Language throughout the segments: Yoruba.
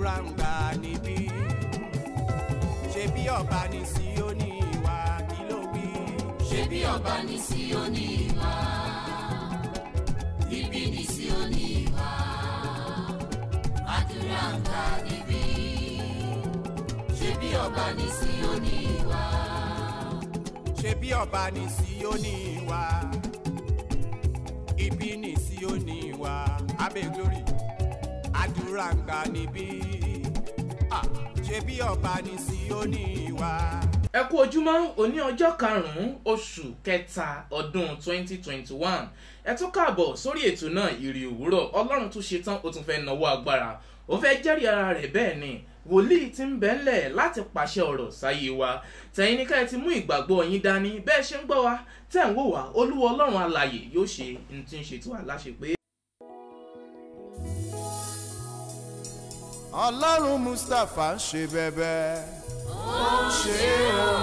àdúrà ń gbà níbí ṣe bí ọba ní Síónì wá kí ló wí. ṣé bí ọba ní Síónì wá níbí ní Síónì wá àdúrà ń gbà níbí ṣé bí ọba ní Síónì wá ṣe bí ọba ní Síónì wá ibi ní Síónì wá abẹ́ glory àdúrà ń gbà níbí Ah, ṣe bí ọba ní Síónì wá. ẹ kú ojúmọ́ òní ọjọ́ karùn-ún oṣù kẹta ọdún 2021 ẹ tún káàbọ̀ sórí ètò náà ìrì òwúrọ̀ ọlọ́run tún ṣe tán ó tún fẹ́ náwó agbára ó fẹ́ jẹ́rìí ara rẹ̀ bẹ́ẹ̀ ni wòlíì ti ń bẹ́ńlẹ̀ láti pàṣẹ ọ̀rọ̀ sáyé wa tẹ̀yin ní ká ẹ ti mú ìgbàgbọ́ yín dání bẹ́ẹ̀ ṣe ń gbọ́ wa tẹ̀ ń wò wá olúwa ọlọ́run alààyè yóò ṣe ní tí ń ṣe tí wà láṣẹ pé. ọlọ́run mustapha ń ṣe bẹ́bẹ́ ó ń ṣe o.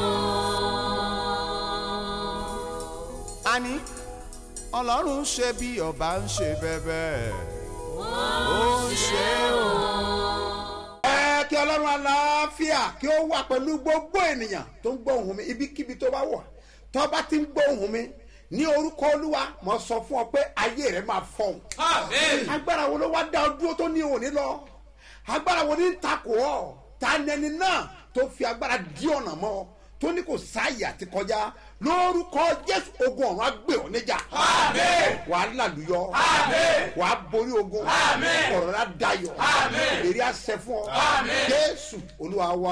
àní ọlọ́run ṣe bí ọba ń ṣe bẹ́bẹ́ ó ń ṣe o. ẹ kí ọlọ́run aláfíà kí ó wà pẹ̀lú gbogbo ènìyàn tó ń gbọ́ ohùn mi ibikíbi tó bá wà tó bá ti ń gbọ́ ohùn mi ní orúkọ olúwa mo sọ fún ọ pé ayé rẹ máa fọhùn. agbára wo ló wá dá ọ dúró tó ní òní lọ agbára wo ní ń takò ọ ta nẹni náà tó fi agbára dí ọ̀nà mọ́ ọ tó ní kò sáàyè àti kọjá lórúkọ jésù ogun ọ̀run á gbé ọ níjà. wàá làlùyọ. wàá borí ogun. ọ̀rọ̀ rẹ̀ á dayọ̀. ìlérí á ṣẹ fún ọ. jésù olúwa wa.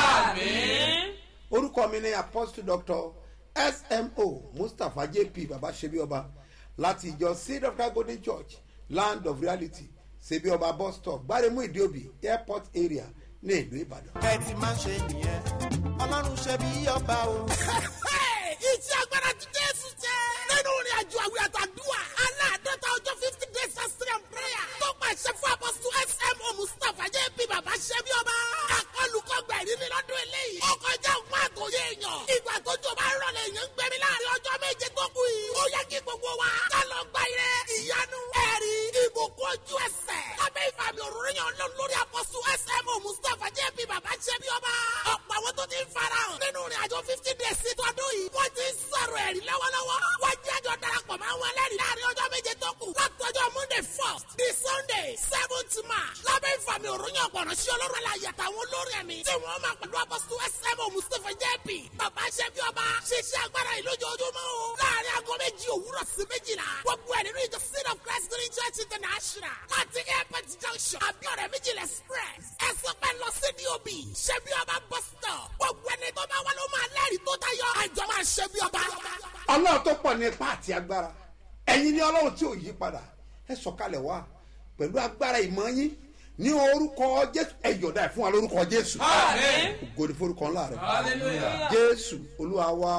orúkọ mi ni apostle doctor smo mustapha jp baba sebioba láti ìjọ seed of God golden church land of reality sebioba bus stop gbaremu ìdíòbí airport area ní ìlú ìbàdàn. ẹ ti máa ṣe nìyẹn ọlọ́run ṣe bí ọba o. iṣẹ́ agbára ti jésù jẹ́. nínú ìrìn àjò àwìn àtàdúrà aláàdọ́ta ọjọ́ fifty days fasting and prayer tó pàṣẹ fún apọ́sù smo mustapha jẹ́ bí bàbá ṣẹ́ bí ọba. akọlùkọgbà ìrírí lọ́dún eléyìí. ó kọjá òkun àtòyé èèyàn. ìgbà tó jọ bá rọlẹ̀ èèyàn ń gbẹ̀mí láàrin ọjọ́ méje tó kù yìí. ó yẹ kí gbogbo wa ká lọ gba ire ìyanu ẹ̀rí ìbùkún ojú ẹsẹ̀. lábẹ́ ìfàmì òróró yàn lọ lórí apọ́sù smo mustapha jẹ́ bí bàbá ṣẹ́ bí ọba. ọ̀pọ̀ àwọn tó ti ń farahàn nínú ìrìn àjò fifty days sí tọdún yìí. wọ́n ti ń sọ̀rọ̀ ẹ̀rí lọ́wọ́lọ́wọ́. wọ́n jẹ́ àjọ darapọ̀ máa ń wọn lẹ́rìí láàrin ọjọ́ méje tó kù. látọjọ́ monday first di sunday seventh march. lábẹ́ ìfàmì òròyìn ọ̀pọ̀nà sí ọlọ́run aláyẹ àtàwọn olórí ẹ̀mí. tí wọ́n máa pẹ̀lú apọ́sítù smo mustapha jp. bàbá ṣẹ́bi ọba ṣiṣẹ́ agbára yìí lójoojúmọ́ o. láàrin aago méjì òwúrọ̀ sí méjìlá. gbogbo ẹ̀ nínú ìjọ seed of christ green church international. láti airport junction abiodun méjìlá express. ẹ sọ pé lọ sí dob ṣẹ́bi ọba bus stop. gbogbo ẹni tó bá wà ló máa lẹ́rìí tó tayọ. àjọ máa ṣẹ́bi ọba. ọlọ́run tó pọ̀ ní ipá àti agbára ẹ̀yin ní ọlọ́run tí ò yí padà ẹ sọ̀kalẹ̀ wá pẹ̀lú agbára ìmọ̀ yín ní orúkọ jésù ẹ yọ̀dá ẹ̀ fún wa lórúkọ jésù ògo ni forúkọ ńlá rẹ jésù olúwa wa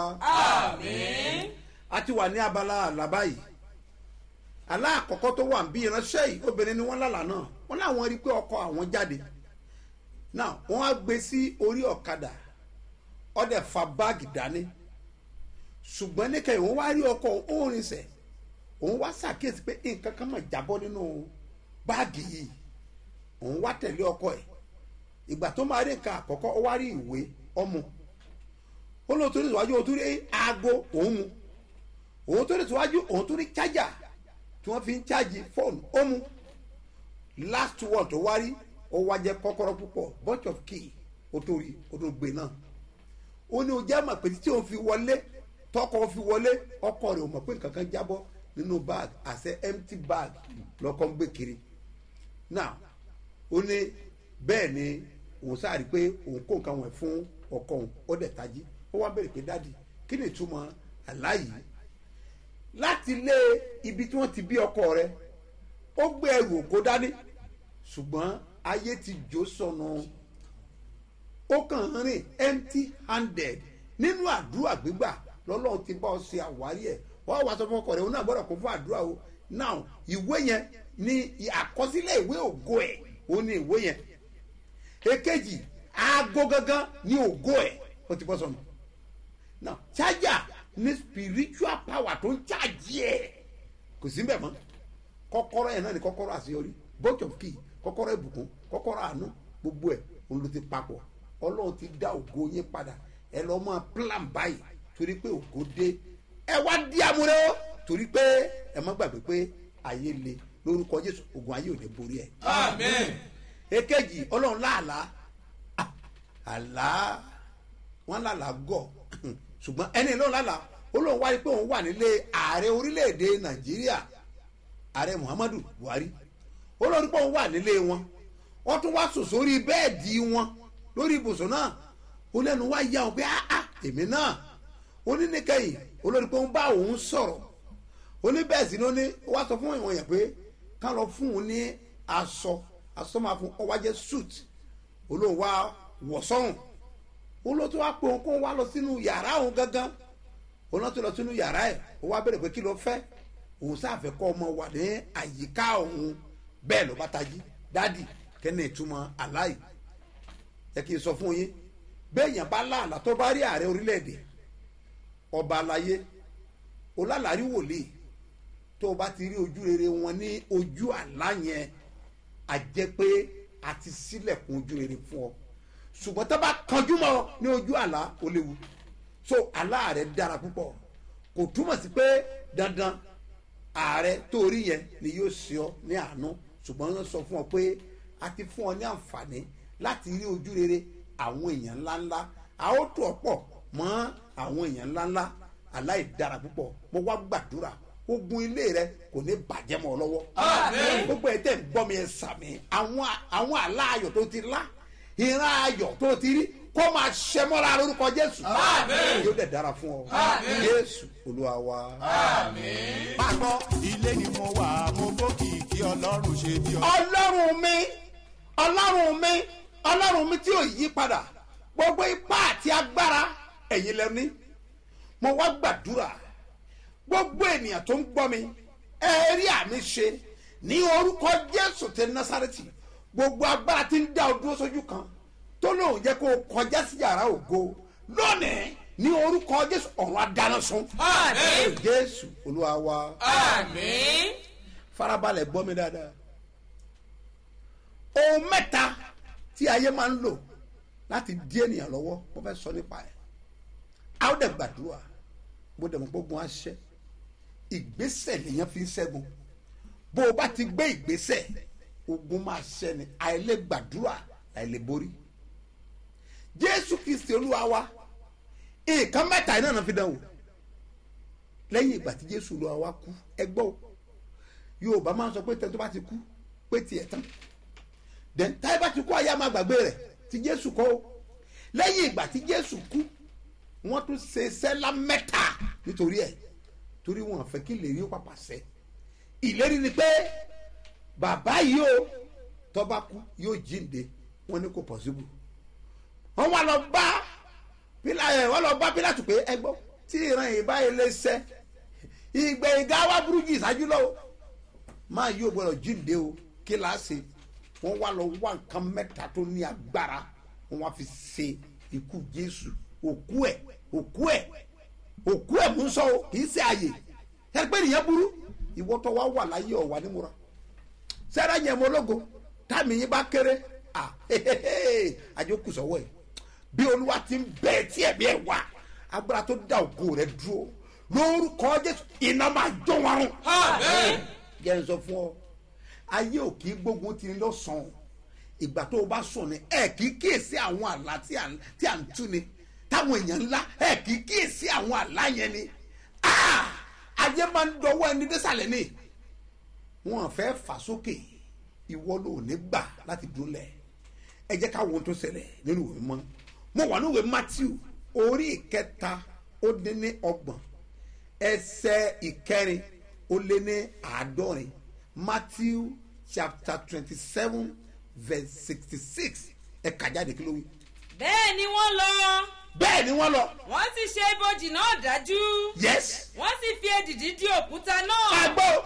a ti wà ní abala àlàbá yìí àlá àkọ́kọ́ tó wà ń bí ìránṣẹ́ yìí obìnrin ni wọ́n lálà náà wọ́n láwọn rí i pé ọkọ àwọn jáde náà wọ́n á gbé sí orí ọ̀kadà ọ̀dẹ̀ fa báàgì dání ṣùgbọ́n níkẹyìn òun wá rí ọkọ òun rinṣẹ́ òun wá ṣàkíyèsí pé nǹkan kan máa jábọ́ nínú báàgì yìí òun wá tẹ̀lé ọkọ ẹ̀ ìgbà tó máa rí nǹkan àkọ́kọ́ ó wá rí ìwé ọmọ ó lóun tó rí ìwájú òun tó rí aago òun mu òun tó rí ìwájú òun tó rí chájà tí wọ́n fi ń chájì fóònù ó mu last one tó wá rí ó wá jẹ́ kọ́kọ́rọ́ púpọ̀ bunch of key ó tó rí ó tó gbé náà ó ní o jẹ́ mọ̀ pé tí òun fi wọlé tọkọ fi wọlé ọkọ rẹ̀ ò mọ̀ pé nǹkan kan jábọ́ nínú bag àṣẹ empty bag lọkọ ń gbé kiri now ó ní bẹ́ẹ̀ ni òun sáàrí pé òun kó nǹkan wọ̀nyí fún ọkọ òun ó dẹ̀ tají ó wá bẹ̀rẹ̀ pé dáàdi kí ni ìtumọ̀ àláyé láti lé ibi tí wọ́n ti bí ọkọ rẹ̀ ó gbé ẹrù òkó dání ṣùgbọ́n ayé ti jó sọnù ó kàn ń rìn empty handed nínú àdúrà gbígbà lọ́lọ́run ti bá ọ ṣe àwárí ẹ̀ wọ́n wá sọ fún ọkọ rẹ̀ òun náà gbọ́dọ̀ kó fún àdúrà o now ìwé yẹn ni àkọsílẹ̀ ìwé ògo ẹ̀ òun ni ìwé yẹn èkejì aago gangan ni ògo ẹ̀ ó ti bọ́ sọnù now charger ní spiritual power tó ń charge ẹ̀ kò sí mbẹ̀ mọ́ kọ́kọ́rọ́ yẹn náà ni kọ́kọ́rọ́ àṣeyọrí both of key kọ́kọ́rọ́ ìbùkún kọ́kọ́rọ́ àánú gbogbo ẹ̀ òun ló ti papọ̀ ọlọ́run ti dá ògo yín padà ẹ lọ́ máa plan báyìí torí pé ògo dé ẹ wá di amúrẹ́ o torí pé ẹ má gbàgbé pé ayé le lórúkọ jésù ogun ayé ò ní borí ẹ. amen èkejì ọlọ́run láàlá Ah, àlá wọn lálá gọ̀ ṣùgbọ́n ẹni ló lálá ó lóun wáyé pé òun wà nílé ààrẹ orílẹ̀-èdè nàìjíríà ààrẹ muhammadu buhari ó lóun rí pé òun wà nílé wọn wọ́n tún wá sùn sórí bẹ́ẹ̀dì wọn lórí ibùsùn náà ó lẹ́nu wá yá wọn pé áá èmi náà ó ní níkẹyìn olórí pé òun bá òun sọ̀rọ̀ ó ní bẹ́ẹ̀ sí ni ó ní ó wá sọ fún ìwọ̀n yẹn pé ká lọ fún òun ní aṣọ aṣọ máa fún ọ wá jẹ́ suit olóhùn wá wọ̀ sọ́hùn olóòtú wá pé òun kó wá lọ sínú yàrá òun gangan olóòtú lọ sínú yàrá ẹ̀ ó wá bẹ̀rẹ̀ pé kí ló fẹ́ òun sáfẹ́ kọ́ ọmọ wà ní àyíká òun bẹ́ẹ̀ ló bá tají dádì kẹ́ni ìtumọ̀ aláì ẹ kì í sọ fún yín béèyàn bá láàlá tó bá rí ààrẹ orílẹ̀-èdè ọba aláyé olálàárí wòlíì tó o bá ti rí ojú rere wọn ní ojú àlá yẹn a jẹ́ pé a ti sílẹ̀kùn ojú rere fún ọ ṣùgbọ́n tó bá kanjú mọ́ ọ ní ojú àlá ó léwu so àlá rẹ dára púpọ̀ kò túmọ̀ sí pé dandan ààrẹ tó rí yẹn ni yóò ṣe ọ ní àánú ṣùgbọ́n wọ́n sọ fún ọ pé a ti fún ọ ní àǹfààní láti rí ojú rere àwọn èèyàn ńláńlá a ó tó ọ pọ̀ mọ́ àwọn èèyàn ńláńlá aláì dára púpọ̀ mo wá gbàdúrà ogun ilé rẹ kò ní bàjẹ́ mọ́ ọ lọ́wọ́ Àmín. gbogbo ẹ̀ tẹ̀ ń gbọ́ mi ẹ̀ sàmì àwọn àwọn àlá ayọ̀ tó ti lá ìran ayọ̀ tó ti rí kó máa ṣẹ mọ́ra lórúkọ jésù Àmín. yóò dẹ̀ dára fún ọ Àmín. jésù olúwa wa. máa gbọ́ ilé ni mo wà mo gbókì kí ọlọ́run ṣe bí ọ. ọlọ́run mi ọlọ́run mi ọlọ́run mi tí ò yí padà gbogbo ipá àti agbára ẹ̀yin lẹ ní mo wá gbàdúrà gbogbo ènìyàn tó ń gbọ́ mi ẹ rí àmì ṣe ní orúkọ jésù tẹ násàrẹ́tì gbogbo agbára tí ń dá o dúró sójú kan tó lóun jẹ́ kó o kọjá sí yàrá ògo lónìí ní orúkọ jésù ọ̀run adáná sun Àmín. jésù olúwa wa àmín farabalẹ̀ gbọ́ mi dáadáa ohun mẹ́ta tí ayé máa ń lò láti dí ènìyàn lọ́wọ́ mo fẹ́ sọ nípa ẹ̀ a ó dẹ̀ gbàdúrà bó dẹ̀ mọ̀ gbógun á ṣẹ́ ìgbésẹ̀ lèèyàn fi ń ṣẹ́gun bó o bá ti gbé ìgbésẹ̀ ogun máa ṣẹ́ ni àìlè gbàdúrà àìlè borí jésù kristi olúwa wa nǹkan mẹ́ta iná náà fi dán wò lẹ́yìn ìgbà tí jésù olúwa wa kú ẹ gbọ́ o yorùbá máa ń sọ pé tẹ́tọ́ bá ti kú pé tiẹ̀ tán then táyé bá ti kú ayé a máa gbàgbé rẹ̀ tí jésù kọ́ o lẹ́yìn ìgbà tí jésù kú wọ́n tún ṣe sẹ́lá mẹ́ta nítorí ẹ̀ torí wọn fẹ́ kí ìlérí ó pàpà ṣẹ ìlérí ni pé bàbá yìí o tọ́ba kú yóò jíǹde wọ́n ní kò pọ̀sibú wọ́n wá lọ bá pílà ẹ̀ wọ́n lọ bá pílàtù pé ẹ gbọ́ tí ìran yìí báyìí lè ṣẹ ìgbẹ̀yìn gá wá burú jù ìṣáájú lọ́wọ́ máa yóò gbọ́dọ̀ jíǹde o kí la ṣe wọ́n wá lọ wá nǹkan mẹ́ta tó ní agbára wọ́n wá fi ṣe ikú jésù òkú ẹ̀ òkú ẹ̀ òkú ẹ̀ mú sọ o kì í ṣe àyè ẹgbẹ́ nìyẹn burú ìwọ tó wá wà láyé ọ̀wà nímúra sẹ́rẹ́ yẹn mo lógo táàmì yín bá kéré à àjọkù sọ́wọ́ ẹ̀ bí olúwa ti ń bẹ̀ tí ẹ̀mí ẹ̀ wà agbára tó dá ògo rẹ̀ dúró lórúkọ jésù iná máa jó wọn rún àmín jẹ́ n sọ fún ọ ayé ò kì í gbógun ti lọ́sàn-án ìgbà tó o bá sùn ni ẹ kì í kíyèsí àwọn àlá tí à ń tí à ń tú ni táwọn èèyàn ńlá ẹ kì í kíyèsí àwọn àlá yẹn ni Ah! ayé máa ń dọwọ́ ẹni désàlẹ̀ ni wọn fẹ́ fà sókè ìwọ ló ní gbà láti dúnlẹ̀ ẹ jẹ́ ká wo ohun tó ṣẹlẹ̀ nínú ìwé mọ́ mo wà níwèé matthew orí ìkẹta ó dín ní ọgbọ̀n ẹsẹ̀ ìkẹrin ó lé ní àádọ́rin matthew chapter twenty seven verse sixty six ẹ kà jáde kí ló wí. bẹ́ẹ̀ ni wọ́n lọ bẹ́ẹ̀ ni wọ́n lọ wọ́n sì ṣe ibojì náà dájú yes wọ́n sì fi èdìdí dí òkúta náà àgbọ̀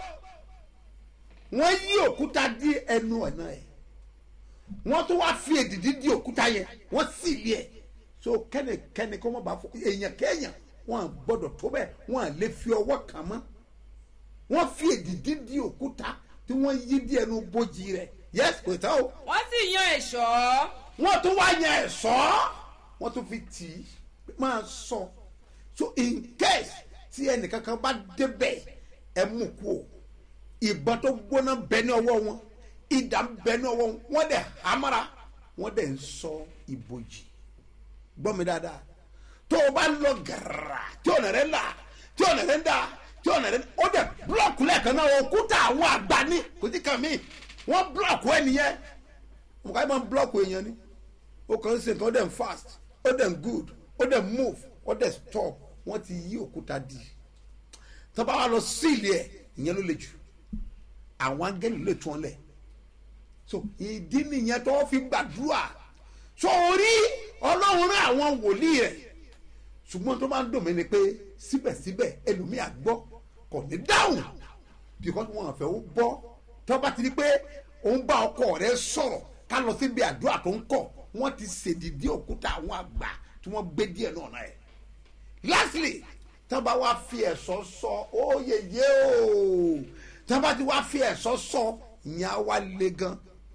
wọ́n yí òkúta dí ẹnu ọ̀nà ẹ̀ wọ́n tún wá fi èdìdí dí òkúta yẹn wọ́n sì lé ẹ̀ so kẹ́nìkẹ́nì kọ́ mọ́ bá fọ èèyàn kéèyàn wọ́n à gbọ́dọ̀ tó bẹ́ẹ̀ wọ́n à lè fi ọwọ́ kàn mọ́ wọ́n fi èdìdí dí òkúta tí wọ́n yí díẹ̀ nu bójì rẹ̀ yes kò tán o wọ́n sì yan ẹ̀ṣọ́ wọ́n tún wá yan ẹ̀ṣọ́ wọ́n tún fi tì í máa sọ so in case tí ẹnìkankan bá débẹ̀ ẹ mú kú o ìbọn tó gbóná bẹ ní ọwọ́ wọn ìdá bẹ ní ọwọ́ wọn wọ́n dẹ̀ hamara wọ́n dẹ̀ ń sọ ìbòjì gbọ́ mi dáadáa tó o bá lọ gàrà tí ọ̀nà rẹ̀ là tí ọ̀nà rẹ̀ ń dà tí ọ̀nà rẹ̀ ó dẹ̀ búlọ̀kù lẹ́ẹ̀kan náà òkúta àwọn àgbà ní kò sí kàn mí wọ́n búlọ̀kù ẹ̀ nìyẹn mo ká máa ń búlọ̀kù èèyàn ni ó kàn ń ṣe nǹkan ó dẹ̀ ń fast ó dẹ̀ ń good ó dẹ̀ ń move ó dẹ̀ stop wọ́n ti yí òkúta di tó bá wà lọ síìlì ẹ̀ ìyẹn ló le jù àwọn angẹ́lì lè tún ọ lẹ̀ so ìdí nìyẹn tó fi gbàdúrà sórí ọlọ́run rán àwọn wòlíì rẹ̀ ṣùgbọ́n tó máa ń dùn mí ni pé síbẹ̀síbẹ̀ ẹlòmíà gbọ́ kò ní dáhùn because wọn àfẹ́ ó gbọ́ tó bá ti di pé òun bá ọkọ rẹ̀ sọ̀rọ̀ ká lọ síbi àdúrà tó ń kọ̀ wọ́n ti ṣèdìdí òkúta àwọn àgbà tí wọ́n gbé díẹ̀ náà náà ẹ̀ lastly tó bá wá fi ẹ̀sọ́ sọ ó yeye o tó bá ti wá fi ẹ̀sọ́ sọ ìyẹn á wá le gan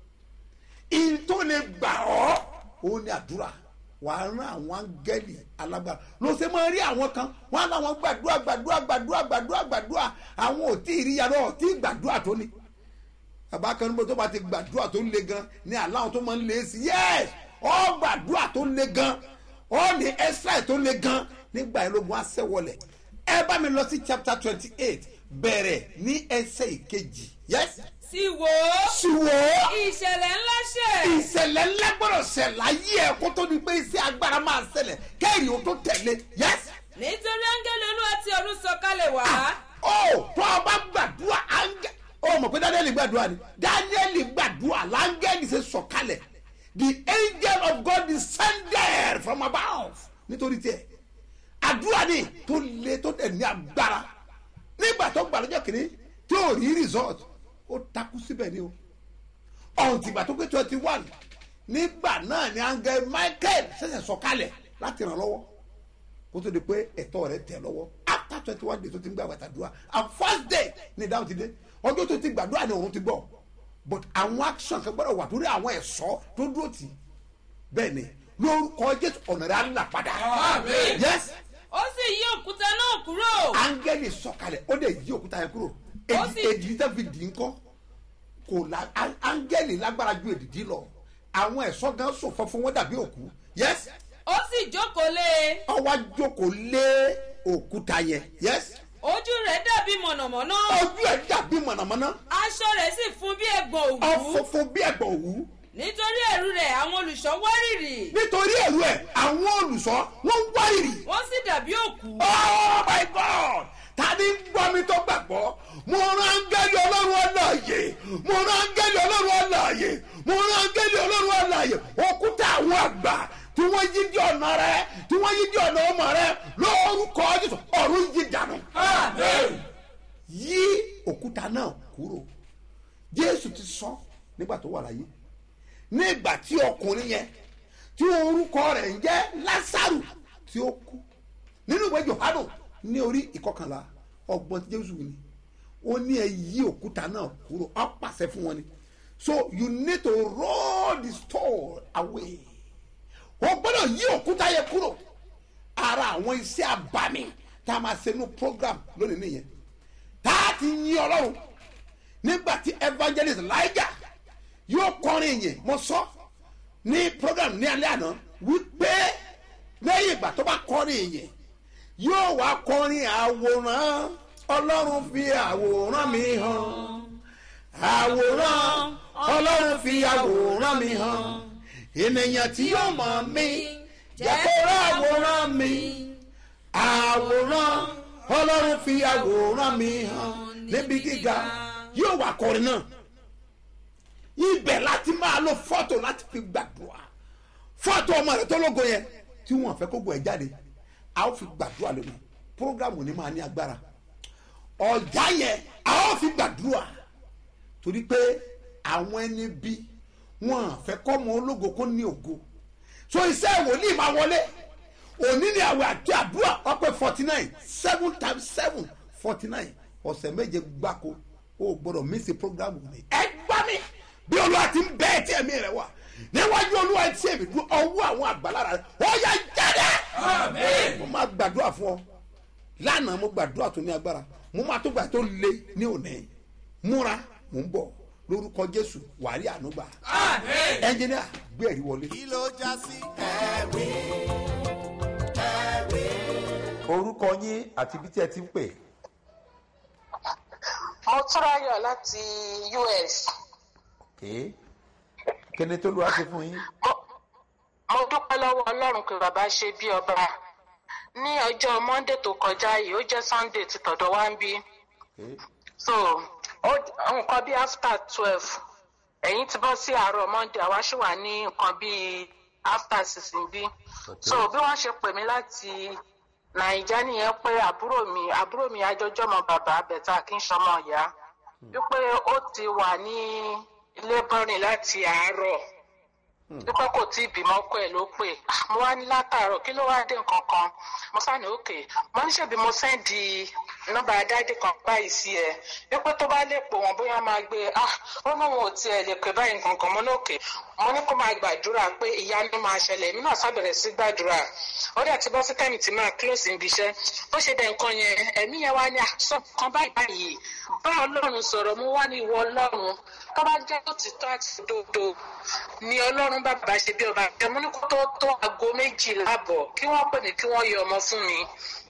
ìyẹn tó lè gbà ọ́ òun ni àdúrà wàá rán àwọn áńgẹ́lì alágbára ló ṣe máa rí àwọn kan wọn á láwọn gbàdúrà gbàdúrà gbàdúrà gbàdúrà gbàdúrà àwọn ò tí ì rí yàrá ò tí ì gbàdúrà tó ní bàbá kan níbo tó bá ti gbàdúrà tó le gan ní aláwọn tó máa ń le sí yẹ́s ọ gbàdúrà tó le gan ọ ní ẹ́sírà tó le gan nígbà yẹn lógun aṣẹ́wọlẹ̀ ẹ bá mi lọ sí chapter twenty eight bẹ̀rẹ̀ ní ẹsẹ̀ ìkejì yẹ́s sì wò ó ṣùwọ́ ìṣẹ̀lẹ̀ ńlá ṣẹ̀ ìṣẹ̀lẹ̀ ńlá gbọ́dọ̀ ṣẹlẹ̀ ayé ẹ̀ kó tó di pé iṣẹ́ agbára máa ṣẹlẹ̀ kẹ́rì ó tó tẹ̀lé yẹ́s. nítorí áńgẹ́lì olúwa tí ọdún sọ̀kalẹ̀ wá ó tó o bá gbàdúrà áńgẹ́ ó mọ̀ pé dáníẹ́lì gbàdúrà ni dáníẹ́lì gbàdúrà láńgẹ́lì ṣe sọ̀kalẹ̀ the angel of God descended from above nítorí tiẹ̀ àdúrà ni tó le tó tẹ̀ ní agbára nígbà tó gbà lọ́jọ́ kìíní tí ò rí result ó takú síbẹ̀ ni o ọ̀ǹtìgbà tó pé twenty one nígbà náà ni angel michael ṣẹ̀ṣẹ̀ sọ̀kalẹ̀ láti ràn lọ́wọ́ kó tó di pé ẹ̀tọ́ rẹ̀ tẹ̀ lọ́wọ́ after twenty one days tó ti ń gbà wàtàdúrà and first day ni ìdáhùn ti dé ọjọ́ tó ti gbàdúrà ni òun ti gbọ́ but àwọn action kan gbọ́dọ̀ wà torí àwọn ẹ̀ṣọ́ tó dúró tì í bẹ́ẹ̀ ni lórúkọ jésù ọ̀nà rẹ̀ á là padà yes ó sì yí òkúta náà kúrò áńgẹ́lì sọ̀kalẹ̀ ó dẹ̀ yí òkúta yẹn kúrò Ó èdì sì- èdì tẹ́ fi dì í kọ́ kò la á- áńgẹ́lì lágbára ju èdìdí lọ àwọn ẹ̀ṣọ́ gan sòfò fún wọn dàbí òkú yes ó sì jókòó lé e ọwọ́ jókòó lé òkúta yẹn yes ojú rẹ̀ dàbí mọ̀nàmọ́ná ojú ẹ̀ dàbí mọ̀nàmọ́ná aṣọ rẹ̀ sì fún bí ẹ̀gbọ̀n òwú ọ̀fọ̀fọ̀ bí ẹ̀gbọ̀n òwú nítorí ẹ̀rù rẹ̀ àwọn olùṣọ́ wárìrì nítorí ẹ̀rù ẹ̀ àwọn olùṣọ́ wọ́n ń wárìrì wọ́n sì dàbí òkú oh my god tani ń gbọ́ mi tó gbàgbọ́ mo rán áńgẹ́lì ọlọ́run ọlọ́ọ̀yè mo rán áńgẹ́lì ọlọ́run ọlọ́ọ̀yè mo rán áńgẹ́lì ọlọ́run ọlọ́ọ̀yè òkúta àwọn àgbà tí wọ́n yí di ọ̀nà rẹ tí wọ́n yí di ọ̀nà ọmọ rẹ lórúkọ jésù ọ̀run yí dànù yí òkúta náà kúrò jésù ti sọ nígbà tó wà láyé nígbà tí ọkùnrin yẹn tí orúkọ rẹ̀ ń jẹ́ lásàrù tí ó kú nínú ìwé johanu ní orí ìkọkànlá ọgbọ́n tí jésù ni ó ní ẹ yí òkúta náà kúrò ọ pàṣẹ fún wọn ni so you need to roll the stone away o gbọ́dọ̀ yí òkúta yẹn kúrò ara àwọn iṣẹ́ àbámi tá a máa ṣe nínú program lónìí nìyẹn tá a ti yín ọlọ́run nígbà tí evangelist Elijah yóò kọrin yẹn mo sọ ní program ní alẹ́ àná wípé lẹ́yìn ìgbà tó bá kọrin yẹn yóò wá kọrin àwòrán ọlọ́run fi àwòrán mi hàn àwòrán ọlọ́run fi àwòrán mi hàn ènìyàn tí yóò mọ̀ mí jẹ́ kó rá àwòrán mi àwòrán ọlọ́run fi àwòrán mi hàn níbi gíga yóò wá kọrin náà ibẹ̀ láti máa lo fọ́tò láti fi gbàdúrà fọ́tò ọmọ rẹ tó lógo yẹn tí wọ́n fẹ́ kó gbọ́ ẹ̀ jáde a ó fi gbàdúrà lónìí programu ni máa ní agbára ọjà yẹn a ó fi gbàdúrà torí pé àwọn ẹni bí wọn fẹ́ kọ́ ọmọ ológo kó ní ògo so iṣẹ́ wòlíì máa wọlé òní ni àwẹ̀ àti àdúrà ọpẹ́ forty nine seven times seven forty nine ọ̀sẹ̀ méje gbáko o gbọ́dọ̀ mísì programu ni ẹ gbá mi bí olúwa ti ń bẹ ẹ tí ẹ̀mí rẹ wà níwájú olúwa tí èmi dún ọwọ́ àwọn àgbàlára rẹ ó yà jáde mo máa gbàdúrà fún ọ lánàá mo gbàdúrà tó ní agbára mo máa tó gbà tó le ní òní múra mò ń bọ̀ lórúkọ jésù wàrí ànúgbà ẹnjìníà gbé ẹ̀rí wọlé. kí ló já sí ẹ̀rí ẹ̀rí. orúkọ yín àti ibi tí ẹ ti ń pè mo túráyọ̀ láti us ké kíni tó lùwà sí fún yín mo mo dúpẹ́ lọ́wọ́ ọlọ́run pé bàbá ṣe bí ọba ní ọjọ́ monday tó kọjá yìí ó jẹ́ sunday ti tọ̀dọ̀ wá ń bí ké so ó- nǹkan bí after twelve ẹ̀yìn ti bọ́ sí àárọ̀ monday àwa ṣì wà ní nǹkan bí after six bí so bí wọ́n ṣe pè mí láti nàìjà nìyẹn pé àbúrò mi àbúrò mi ajọjọmọ bàbá bẹ̀tà kí n ṣọmọ ìyá wípé ó ti wà ní ilé bọ́rin láti àárọ̀ wípé kò tí ì bímọ ọkọ ẹ̀ ló pè Ah, mo wá ní látàárọ̀ kí ló wá dé nǹkan kan mo sáni òkè mo ní ṣèbí mo sẹ́ndì nọ́mbà dáàdì kan báyìí sí ẹ wípé tó bá lè pò wọ́n bóyá máa gbé ah ó ní òun ò tiẹ̀ lè pè báyìí nǹkan kan mo ní òkè mo ní kó máa gbàdúrà pé ìyanu máa ṣẹlẹ̀ èmi náà sábẹ̀rẹ̀ sí gbàdúrà ó dẹ̀ ti bọ́ sí tẹ́mì tí máa close níbi iṣẹ́ bó ṣe dẹ̀ nǹkan yẹn ẹ̀mí yẹn wá ní àṣọ kan báyìí báyìí bá ọlọ́run sọ̀rọ̀ mo wá ní ìwọ ọlọ́run tó bá jẹ́ òtítọ́ àti òdodo ni ọlọ́run bàbá ṣe bí ọba ẹ̀mú ní kó tó tó aago méjìlá àbọ̀ kí wọ́n pè mí kí wọ́n yọ ọmọ fún mi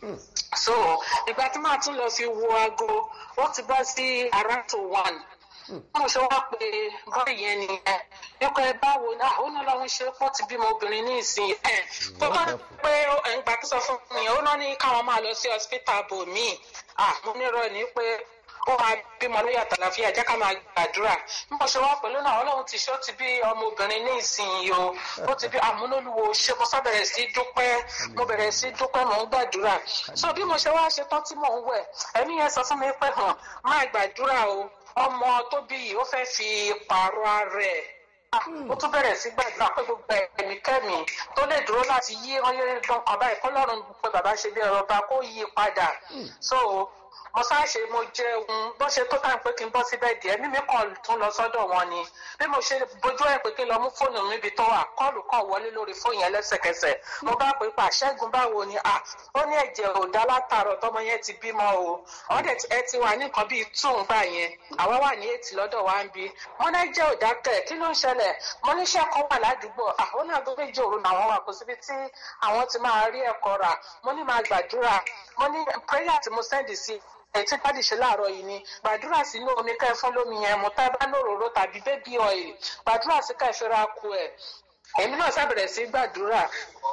so ìgbà tí màá tún lọ fi wo aago ó ti bọ́ sí around to one mo ṣe wá pé bọ́ọ̀lù yẹn nìyẹn nípa ẹ báwo ni àwọn onílọ́run ṣe pọ́ ti bímọ obìnrin ní ìsìn ẹ̀ tó bá pé ẹ̀ǹgbà tó sọ fún mi ó náà ní káwọn máa lọ sí hospital bò míì ah mo nírọ̀ ní pé ó máa bímọ lórí àtàlàfíà jẹ́ ká máa gbàdúrà bí mo ṣe wá pẹ̀lú náà ọlọ́run ti ṣe ó ti bí ọmọbìnrin ní ìsinyìí o ó ti bí àmúlòlùwò ṣe mo sábẹ̀rẹ̀ sí dúpẹ́ mo bẹ̀rẹ̀ sí dúpẹ́ mò ń gbàdúrà so bí mo ṣe wá ṣe tán tí mò ń wẹ̀ ẹ̀mí yẹn sọ fún mi pé hàn máa gbàdúrà o ọmọ tó bí yìí ó fẹ́ fi pààrọ̀ ara ẹ̀ ó tún bẹ̀rẹ̀ sí gbàdúrà pé gbogbo ẹ̀mí kẹ́mi tó lè dúró láti yí ọyẹ́ dán kan báyìí kọ́lọ́run pé bàbá ṣe bí ẹ̀rọ ọba kó yí padà so mo ṣáàṣe mo jẹun bó ṣe tó tàn pé kí n bọ́ síbẹ̀ díẹ̀ mímí kan tún lọ sọ́dọ̀ wọn ni bí mo ṣe bójú ẹ̀ pé kí n lọ mú fóònù mi ibi tó wà kọ́ọ̀lù kan wọlé lórí fóònù yẹn lẹ́sẹ̀kẹsẹ̀ mo bá pè pa ṣẹ́gun báwo ni à ó ní ẹ̀jẹ̀ ò dá látàárọ̀ tọmọ yẹn ti bímọ o ọ̀dẹ̀ ẹ ti wà ní nǹkan bíi two ńgbà yẹn àwa wà ní ètì lọ́dọ̀ wa ń bí mo ní ẹ̀jẹ̀ ò dákẹ́ kí ló ń ṣẹlẹ̀ mo ní iṣẹ́ kan wà ládùúgbò àwọn náà tó méjì òru làwọn wà kó síbi tí àwọn ti máa rí ẹ̀kọ́ rà mo ní máa gbàdúrà mo ní prayer tí mo sẹ́ndì sí ẹtí bá dìṣe láàárọ̀ yìí ni gbàdúrà sínú omi ká ẹ fún lómi yẹn mo tá bá lóròró tàbí bébí ọ̀ìl gbàdúrà sí ká ẹ fẹ́ra ku ẹ̀ èmi náà sábẹ̀rẹ̀ sí gbàdúrà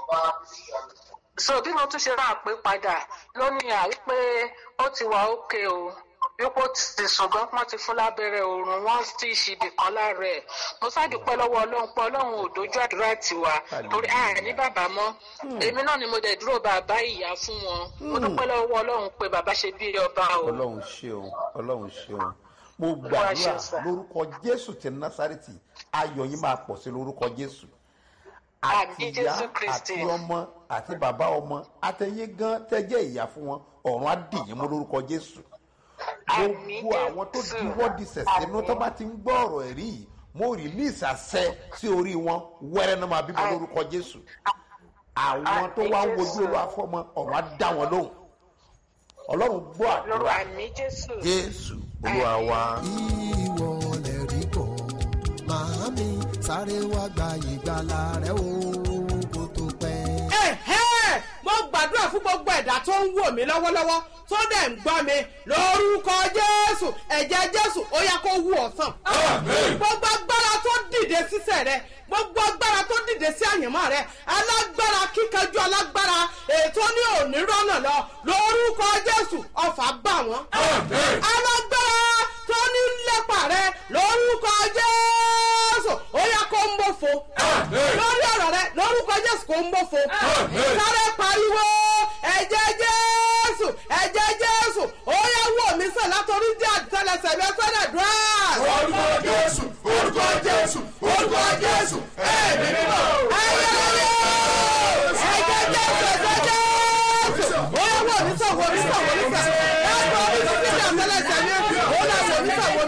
so bí mo tún ṣe máa pé padà lónìí à wípé ó ti wà ókè o wípé ó ti ṣùgbọ́n wọ́n ti fún lábẹ́rẹ́ oorun wọ́n ti ṣìbì kan lára ẹ̀ mo ṣàdúpẹ́ lọ́wọ́ ọlọ́run pé ọlọ́run ò dojú àdúrà tiwa torí a ní bàbá mọ́ èmi náà ni mo dẹ̀ dúró bàbá ìyá fún wọn mo dúpẹ́ lọ́wọ́ ọlọ́run pé bàbá ṣe bí ọba o. ọlọ́run ṣeun ọlọ́run ṣeun mo Olúwa ṣe gbàdúrà sà. lórúkọ jésù ti násàrètì ayọ̀ yín máa pọ̀ sí lórúkọ jésù Àmín àti ìyá Jésù Kristi. àti ọmọ àti bàbá ọmọ àtẹ̀yìn gan tẹ́jẹ́ ìyá fún wọn ọ̀run á dì yín mú lórúkọ jésù Àmín gbogbo àwọn tó Jésù. diwọ́ di sẹ̀sínú tó bá ti ń gbọ́ ọ̀rọ̀ ẹ̀rí yìí mo rìlíìsì àṣẹ sí orí wọn wẹ́rẹ́ náà máa bímọ lórúkọ jésù àwọn tó wá ń wojú olú afọ́mọ ọ̀run á dá wọn lóhùn ọlọ́run gbọ́ àdúrà lọ́rọ̀ àmì jésù. jésù olúwa wa. ìwọ lè rí kọ́ màámi sáré wá gba ìgbàlà rẹ o kó tó pẹ́. ẹ̀hẹ́ mo gbàdúrà fún gbogbo ẹ̀dá tó ń wò mí lọ́wọ́lọ́wọ́ tó dẹ̀ ń gbọ́ mi lórúkọ jésù ẹ̀jẹ̀ jésù ó yá kó wú ọ̀sán. gbogbo agbára tó dìde sísẹ̀ rẹ gbogbo agbára tó dìde sí àyànmọ́ rẹ alágbára kíkanjú alágbára ètò ní òní rọ́nà lọ lórúkọ jésù ọ̀fà bá wọn. alágbára tó ní lépa rẹ lórúkọ jésù ó yá kó ń bòfo lórí ọ̀rọ̀ rẹ lórúkọ jésù kó ń bòfo sáré pariwo ẹ̀jẹ̀ jésù ẹ̀jẹ̀ jésù ó yá wò mí sàn látọrí dí àtẹlẹsẹ̀ mi ẹsẹ̀ dùn orúkọ jésù orúkọ jésù orúkọ jésù ẹ̀mí mímọ́. ayẹyẹ ẹ̀jẹ̀ jésù ẹ̀jẹ̀ jésù ó yá wò mí sàn wò mí sàn wò mí sàn látọrí dí àtẹlẹsẹ̀ mi ó yá wò mí sàn wò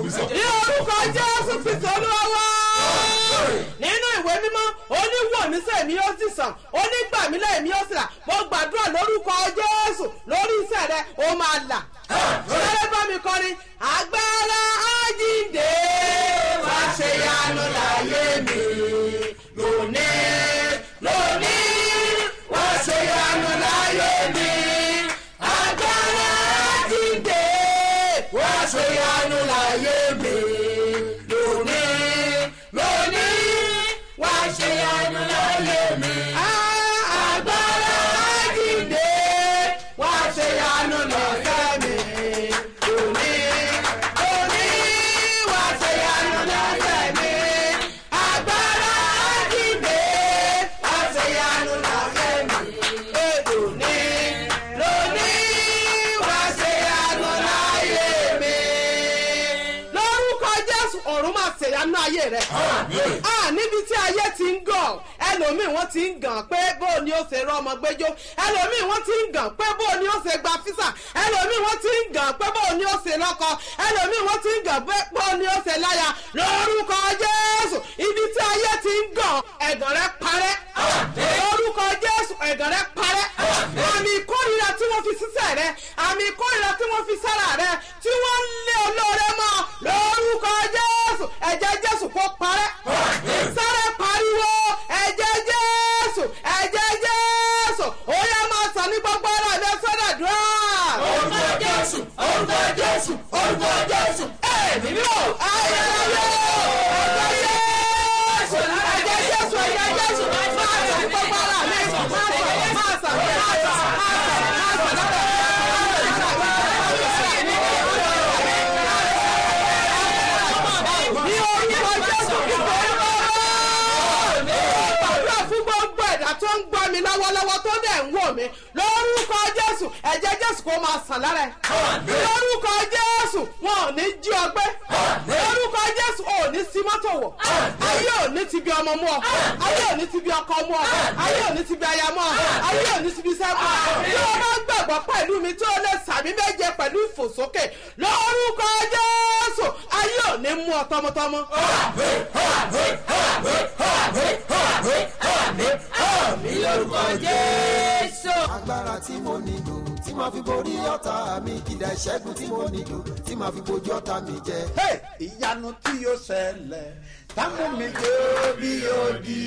ní orúkọ jésù kristu olúwa wá. nínú ìwé mímọ́ oníwòmísẹ̀ mi ó sì sàn onígbàmílẹ̀ mi ó sì là mo gbàdúrà lórúkọ jésù lórí iṣẹ́ rẹ ó máa là. sáré bá mi kọrin agbára ájíǹde wá ṣe yanu láyé mi lónìí lónìí wá ṣe yanu láyé mi agbára ájíǹde wá ṣe yanu láyé mi lónìí lónìí wá ṣe yanu láyé mi. agbára ájíǹde wá ṣe yanu láyé mi lónìí lónìí wá ṣe yanu láyé mi. agbára ájíǹde wá ṣe yanu láyé mi lónìí lónìí wá ṣe yanu láyé mi. lórúkọ jésù ọ̀run máa ṣèyanu ayé rẹ̀. a níbi tí ayé ti ń gàn ẹlòmíì wọ́n ti ń gàn pé bó ni ó ṣe rọmọ gbẹjọ ẹlòmíì wọ́n ti ń gàn pé bó ni ó ṣe gba físà ẹlòmíì wọ́n ti ń gàn pé bó ni ó ṣe lọ́kọ ẹlòmíì wọ́n ti ń gàn pé bó ni ó ṣe láya lórúkọ jésù ibi tí ayé ti ń gàn ẹ̀gàn rẹ̀ parẹ́ lórúkọ jésù ẹ̀gàn rẹ̀ parẹ́ àmì ìkórìíra tí wọ́n fi sísẹ̀ rẹ̀ àmì ìkórìíra tí wọ́n fi sára rẹ̀ tí wọ́n ń lé olóore mọ́ lórúkọ jésù ẹ̀jẹ̀ jésù kó parẹ́ sáré pariwo ẹ̀jẹ̀ jésù ẹ̀jẹ̀ jésù ó yẹ máa sọ ní gbogbo ara rẹ sọ́dọ̀ dùn. orúkọ jésù orúkọ jésù orúkọ jésù. ẹ̀mí mi ò ayẹyẹ ẹ̀jẹ̀ jésù ẹ̀jẹ̀ jésù ẹ̀jẹ̀ jésù máa sọ ní gbogbo ara mi máa sọ máa sọ máa sọ máa sọ máa sọ ní orúkọ jésù kíkọ gbàdúrà fún gbogbo ẹ̀dá tó ń gbọ́ mi lọ́wọ́lọ́wọ́ tó dẹ̀ ń wò mí lórúkọ jésù ẹ̀jẹ̀ jésù kó máa sàn lára ẹ̀ lórúkọ jésù wọn ò ní jí ọgbẹ́ lórúkọ jésù ò ní sí mọ́tò wọ̀ ayé ò ní ti bí ọmọ mú ọ ayé ò ní ti bí ọkọ mú ọ ayé ò ní ti bí aya mú ọ ayé ò ní ti bí sẹ́kù tí o bá gbàgbọ́ pẹ̀lú mi tí o lè sàmì méje pẹ̀lú ìfòsókè lórúkọ jésù ayé ò ní mú ọ tọmọtọmọ. mi lórúkọ jésù. agbára tí mo nílò tí màá fi borí ọ̀tá mi kìdá ìṣẹ́gun tí mo nílò tí màá fi bojú ọ̀tá mi jẹ. Hey, ìyanu tí yóò ṣẹlẹ̀ táwọn mi jó bí yóò di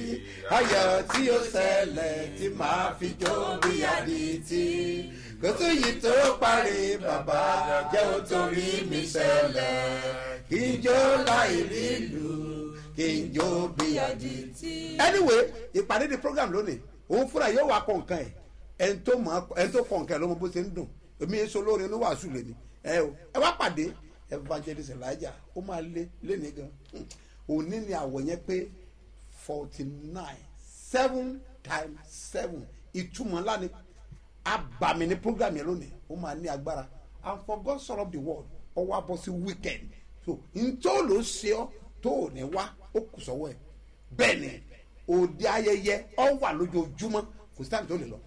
ayọ̀ tí yóò ṣẹlẹ̀ tí màá fi jó bí adití kótó yìí tó parí bàbá jẹ́ ó torí mi ṣẹlẹ̀ kí n jó láì nílù kí n jó bí adití. anyway ìpàdé di program lónìí òun fúnra yóò wá kọ nǹkan ẹ̀ ẹni tó mọ̀ ẹni tó kọ nǹkan ẹ̀ ló mọ bó ṣe ń dùn èmi yẹn so lóore ní wàásù lèmi ẹ o ẹ wá pàdé evangelist elijah ó máa lé léni gan òní ni àwọ̀ yẹn pé forty nine seven times seven ìtumọ̀ ńlá ni abàmì ní program yẹn lónìí ó máa ní agbára and for God son of the world ọwọ́ abọ́ sí weekend so ntọ́ ló ṣe ọ́ tó ò ní wá ó kù sọ́wọ́ ẹ̀ bẹ́ẹ̀ ni òde ayẹyẹ ọ wà lójoojúmọ́ kò sí táwọn tó lè lọ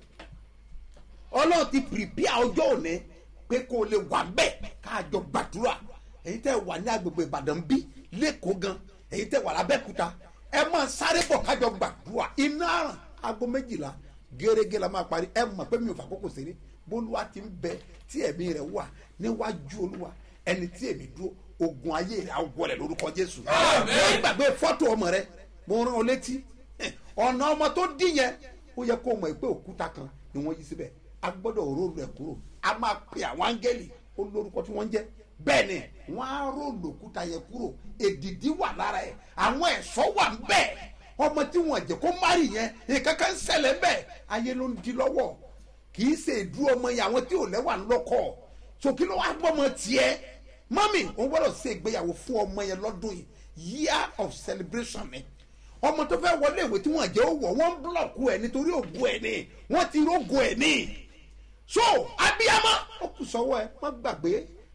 ọlọ́run ti pìrìpìà ọjọ́ òní pé kó o lè wà bẹ́ẹ̀ káàjọ gbàdúrà èyí tẹ́ wà ní agbègbè ìbàdàn bí lẹ́kọ̀ọ́ gan èyí tẹ́ wà lábẹ́kúta ẹ máa sáré bọ̀ káàjọ gbàdúrà iná àràn aago méjìlá gẹ́gẹ́ la máa parí ẹ mọ̀ pé mi ò fà kókò sí ní bólúwa ti ń bẹ tí ẹ̀mí rẹ̀ wà níwájú olúwa ẹni tí èmi dúró ogun ayé rẹ̀ á wọlé lórúkọ jésù wọ́n gbàgbé fọ́tò ọmọ rẹ̀ mo rán ọ létí ọ̀nà ọmọ tó dín yẹn ó yẹ kó mọ̀ pé òkúta kan ni wọ́n yí síbẹ̀ a gbọ́dọ̀ róòlù ẹ̀ kúrò a máa pe àwọn áńgẹ́lì ó lórúkọ tí wọ́n ń jẹ́ bẹ́ẹ̀ ni wọ́n á róòlù òkúta yẹn kúrò èdìdí wà lára ẹ̀ àwọn ẹ̀ṣọ́ wà ń bẹ̀ ọmọ tí wọ́n jẹ́ kó márì yẹn ìkankan ń ṣẹlẹ̀ ń bẹ̀ ayé ló ń di lọ́wọ́ kì í ṣe ìdúró ọmọ yẹn àwọn tí ò lẹ́wà ń lọ́kọ̀ so kí ló wá gbọ́ ọmọ tiẹ̀ mọ́mì òun gbọ́dọ̀ ṣe ìgbéyàwó fún ọmọ yẹn lọ́dún yìí year of celebration ni ọmọ tó fẹ́ wọlé ìwé tí wọ́n jẹ́ ó wọ̀ wọ́n ń búlọ̀kù ẹ̀ nítorí ògùn ẹ̀ ni wọ́n ti rógùn ẹ̀ ni so abiyamọ ó kù sọ́wọ́ ẹ má gbàgbé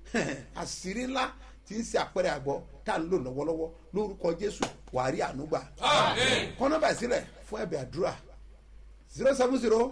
àṣírí ńlá tí ń ṣe àpẹẹrẹ àgbọ̀ tá à ń lò lọ́wọ́lọ́wọ́ lórúkọ jésù wàá rí ànúgbà kọ́nọ́bà sílẹ̀ fún ẹ̀bẹ̀ àdúrà zero seven zero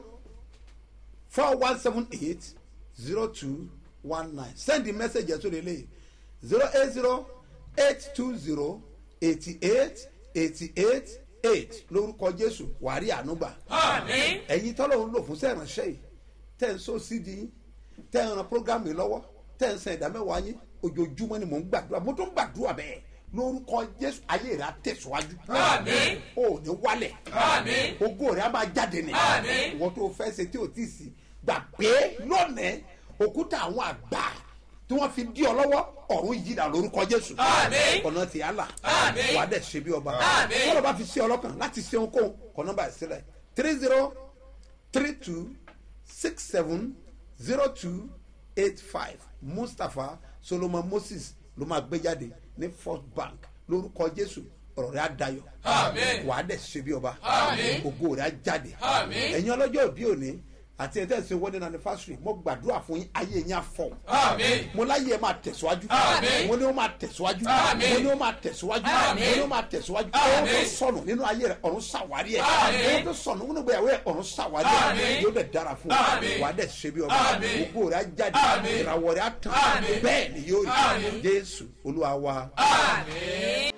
four one seven eight zero two one nine send the message ẹ̀ sórí eléyìí zero eight zero eight two zero eighty eight eighty eight eight lórúkọ jésù wàrí ànúgbà Àmín. ẹ̀yin tọ́lọ̀ ń lò fún sẹ́ránṣẹ́ yìí tẹ́ ń so sídi yín tẹ́ ń ran programu yìí lọ́wọ́ tẹ́ ń san ìdámẹ́wàá yín ojoojúmọ́ ni mò ń gbàdúrà mo tún ń gbàdúrà bẹ́ẹ̀ lórúkọ jésù ayé rẹ̀ á tẹ̀síwájú Àmín. o ò ní wálẹ̀ Àmín. ògo rẹ̀ á máa jáde ní Àmín. ìwọ tó fẹ́ ṣe tí ò tí ì sí gbàgbé lónìí òkúta àwọn àgbà tí wọ́n fi dí ọ lọ́wọ́ ọ̀run yíra lórúkọ jésù Àmín. ọ̀nà tí a là Àmín. wà á dẹ̀ ṣe bí ọba Àmín. tọ́lọ̀ bá fi ṣe ọlọ́kàn láti ṣe ohunkóhun kọ́ nọ́mbà ẹ̀ sílẹ̀ three zero three two six seven zero two eight five mustapha solomon moses ló máa gbé jáde ní first bank lórúkọ jésù ọ̀rọ̀ rẹ̀ á dayọ̀ Àmín. wà á dẹ̀ ṣe bí ọba Àmín. ògo rẹ̀ á jáde Àmín. ẹ̀yin ọlọ́jọ́ òbí òní àti ẹ̀tẹ́ ṣe wedding anniversary mo gbàdúrà fún yín ayé yín àfọ̀ Àmín. mo láyé ẹ máa tẹ̀síwájú Àmín. mo ní ó máa tẹ̀síwájú Àmín. mo ní ó máa tẹ̀síwájú Àmín. mo ní ó máa tẹ̀síwájú Àmín. ohun tó sọnù nínú ayé rẹ ọ̀run ṣàwárí ẹ̀ Àmín. ohun tó sọnù nínú ìgbéyàwó ẹ̀ ọ̀run ṣàwárí ẹ̀ Àmín. yóò dẹ̀ dára fún Àmín. ọ wà á dẹ̀ ṣe bí ọba Àmín. ògo rẹ̀ á jáde Àmín. ìràwọ̀ rẹ̀ á tàn Àmín. bẹ́ẹ̀ ni yóò rí Àmín. jésù olúwa wa. Àmín.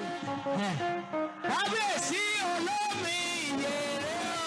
kábíyèsí olómi ìyèrè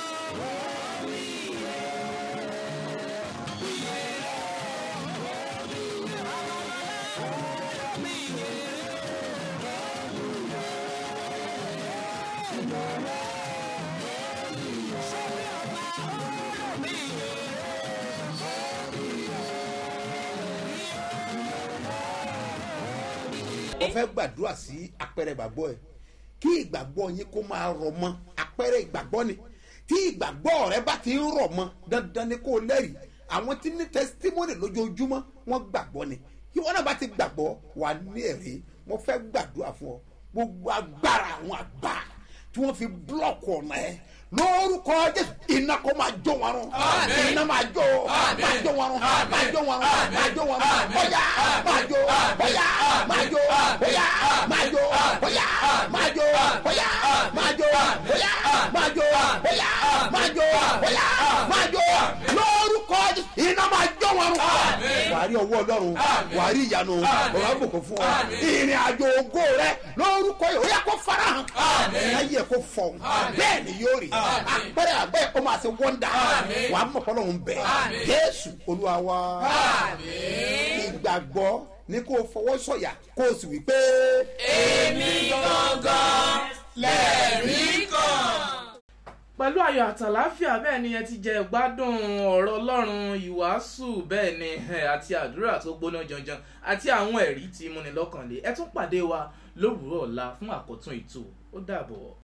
mo fẹ́ gbàdúrà sí apẹ̀rẹ̀ ìgbàgbọ́ ẹ kí ìgbàgbọ́ yín kó máa rọ̀ mọ́ apẹ̀rẹ̀ ìgbàgbọ́ ni tí ìgbàgbọ́ rẹ bá ti ń rọ̀ mọ́ dandan ni kó o lẹ́rìí àwọn tí ní testimony lójoojúmọ́ wọ́n gbàgbọ́ ni ìwọ náà bá ti gbàgbọ́ wà ní ẹ̀rí mo fẹ́ gbàdúrà fún ọ gbogbo agbára àwọn àgbà tí wọ́n fi búlọ̀kù ọ̀nà ẹ lórúkọ jésù iná kó máa jó wọn rún Àmín. iná máa jó Àmín. máa jó wọn rún Àmín. máa jó wọn rún Àmín. máa jó wọn rún Àmín. bóyá máa jó bóyá máa jó bóyá máa jó bóyá máa jó bóyá máa jó bóyá máa jó bóyá máa jó bóyá máa jó lórúkọ Jésù, iná máa jó wọn rún Àmín. wàá rí ọwọ́ ọlọ́run Àmín. wàá rí ìyanu Àmín. ọ̀rọ̀ àbùkù fún ọ Àmín. ìrìn àjò ògo rẹ lórúkọ yìí ó yẹ kó farahàn Àmín. ayé kó fọhùn Àmín. bẹ́ẹ̀ ni yóò rí Àmín. àpẹẹrẹ àgbẹ̀ ó máa ṣe wọ́ndà Àmín. wàá mọ̀ fọlọ́run bẹ́ẹ̀ Àmín. jésù olúwa wa Àmín. ìgbàgbọ́ ní kó o fọwọ́ sọ̀yà kó o sì wí pé. Èmi gangan lẹ̀rí kan. pẹ̀lú ayọ̀ àtàláfíà bẹ́ẹ̀ ni ẹ ti jẹ gbádùn ọ̀rọ̀ ọlọ́run ìwàásù bẹ́ẹ̀ ni ẹ̀, àti àdúrà tó gbóná janjan àti àwọn ẹ̀rí tí múni lọ́kànlé ẹ tún pàdé wa lówùúrọ̀ ọ̀la fún àkọ́tún ètò ó dàbọ̀.